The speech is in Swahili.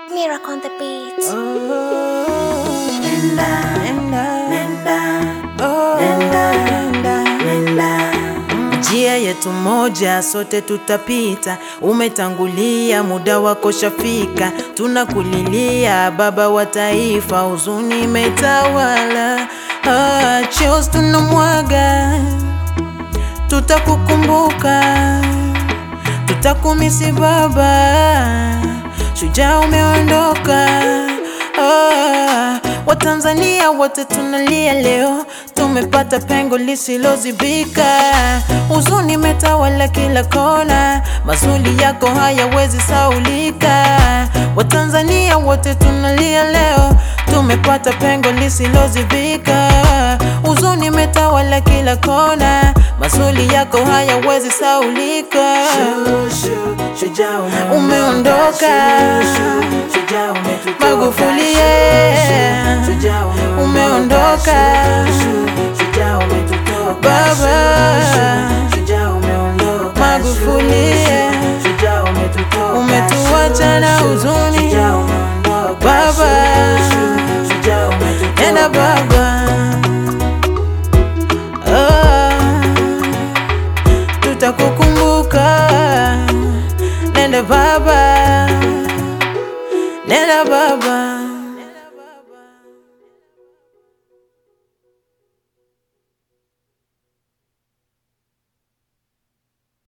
Miracle on the beat. Nenda, nenda, nenda, oh, nenda, nenda. Njia yetu moja, sote tutapita. Umetangulia, muda wako shafika. Tunakulilia baba wa taifa, huzuni imetawala. Ah, chozi tunamwaga, tutakukumbuka, tutakumisi baba, shujaa umeondoka. Ah, Watanzania wote tunalia leo, tumepata pengo lisilozibika. Huzuni imetawala kila kona, mazuri yako hayawezi saulika. Watanzania wote tunalia leo, tumepata pengo lisilozibika. Huzuni imetawala kila kona, mazuri yako hayawezi saulika. Umeondoka Magufuli, yeah. Umeondoka Baba Magufuli, yeah. Umetuacha na huzuni Baba Enda baba Ah, Tutakukumbuka Nenda baba Nenda baba